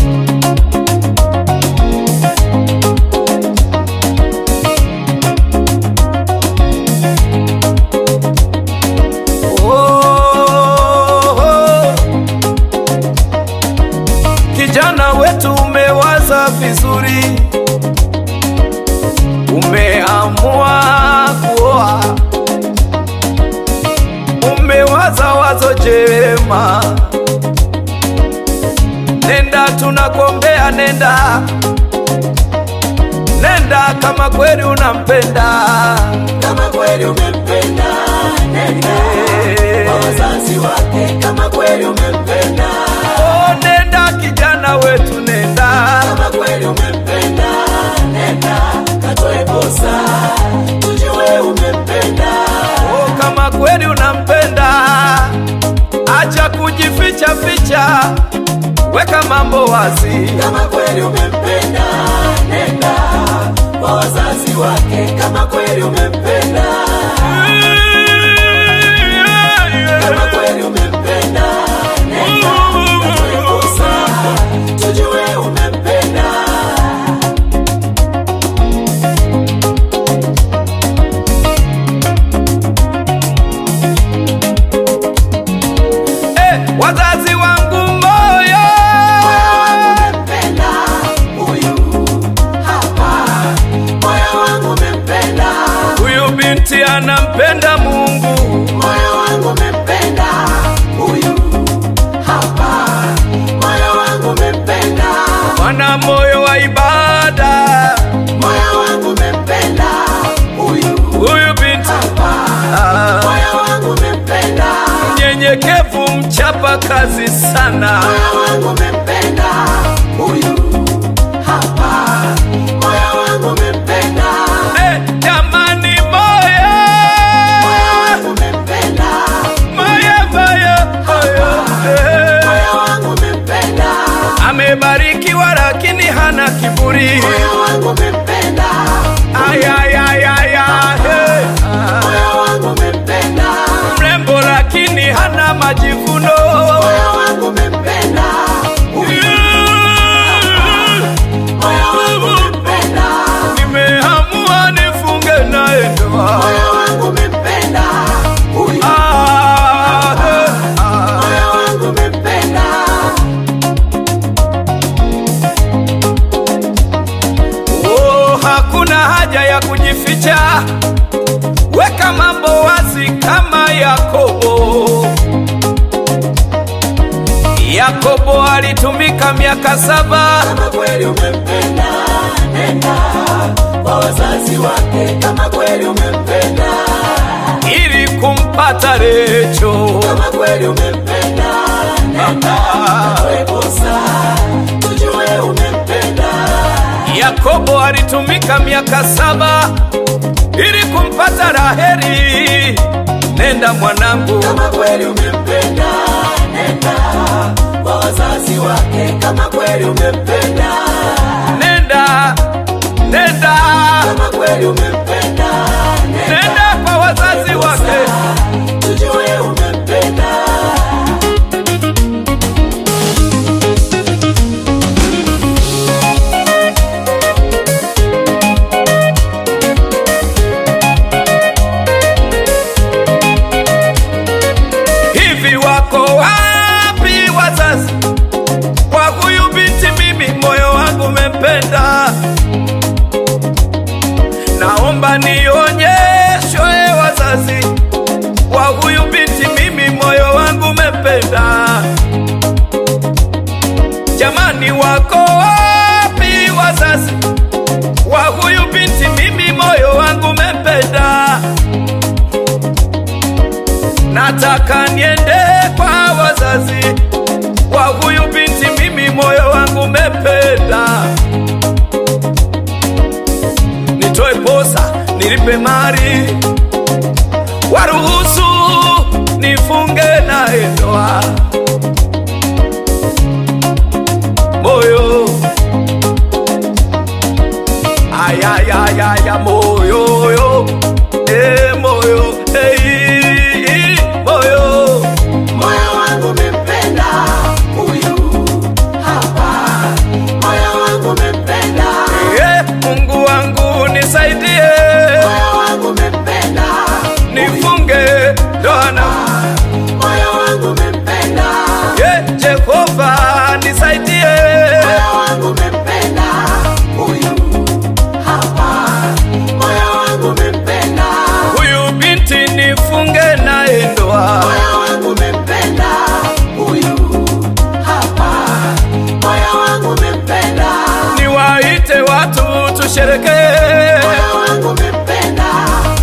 Oh, oh. Kijana wetu umewaza vizuri, umeamua kuoa, umewaza wazo jema. Nenda, tunakuombea, nenda, nenda kama kweli unampenda. kama kweli umempenda nenda Eh. kwa wazazi wake kama kweli umempenda Oh, nenda kijana wetu, nenda kama kweli umempenda nenda katoe posa tujue umempenda Oh, kama kweli unampenda, acha kujificha ficha, weka mambo wazi. kama kweli umempenda nenda kwa wazazi wake kama kweli umempenda kama kweli umempenda nenda katoe posa tujue umempenda Eh, wazazi wangu moyo, Moyo wangu umempenda huyu hapa, moyo wangu umempenda, huyu binti anampenda Mungu, moyo wangu umempenda huyu hapa, moyo wangu umempenda, mwana moyo wa ibada, moyo wangu umempenda huyu huyu binti hapa, ah, moyo wangu umempenda, mnyenyekevu, mchapa kazi sana. moyo wangu umempenda huyu hapa, moyo wangu umempenda. Eh, jamani moyo, Moyo wangu umempenda, moyo, moyo, moyo, eh. moyo wangu umempenda, amebarikiwa lakini hana kiburi. moyo wangu umempenda, Ay, ay, ay, ay, ay, hey. Ah, moyo wangu umempenda, mrembo lakini hana majivuno. moyo wangu umempenda, moyo wangu umempenda, Nimeamua nifunge naye ndoa. moyo wangu umempenda, huyu Ah, hey, ah. moyo wangu umempenda, Oh, hakuna haja ya kujificha, weka mambo wazi kama Yakobo. Yakobo alitumika miaka saba kama kweli umempenda, nenda kwa wazazi wake, kama kweli umempenda, ili kumpata Recho. kama kweli umempenda, nenda katoe posa, tujue umempenda. Yakobo alitumika miaka saba ili kumpata Raheli. Nenda mwanangu, kama kweli umempenda nenda kwa wazazi wake kama kweli umempenda nenda, nenda, kama kweli umempenda nenda kwa wazazi wake. tujue umempenda Hivi wako wapi wazazi kwa huyu binti? Mimi moyo wangu umempenda, naomba nionyeshwe wazazi kwa huyu binti. Mimi moyo wangu umempenda, jamani, wako wapi wazazi kwa huyu binti? Mimi moyo wangu umempenda nataka niende kwa wazazi wa huyu binti, mimi moyo wangu umependa. Nitoe posa, nilipe mali, waruhusu nifunge naye ndoa. Moyo ayayayaya, moyo yo, eh, moyo eh, moyo moyo wangu umempenda huyu hapa moyo wangu umempenda, niwaite watu tusherekee. moyo wangu umempenda,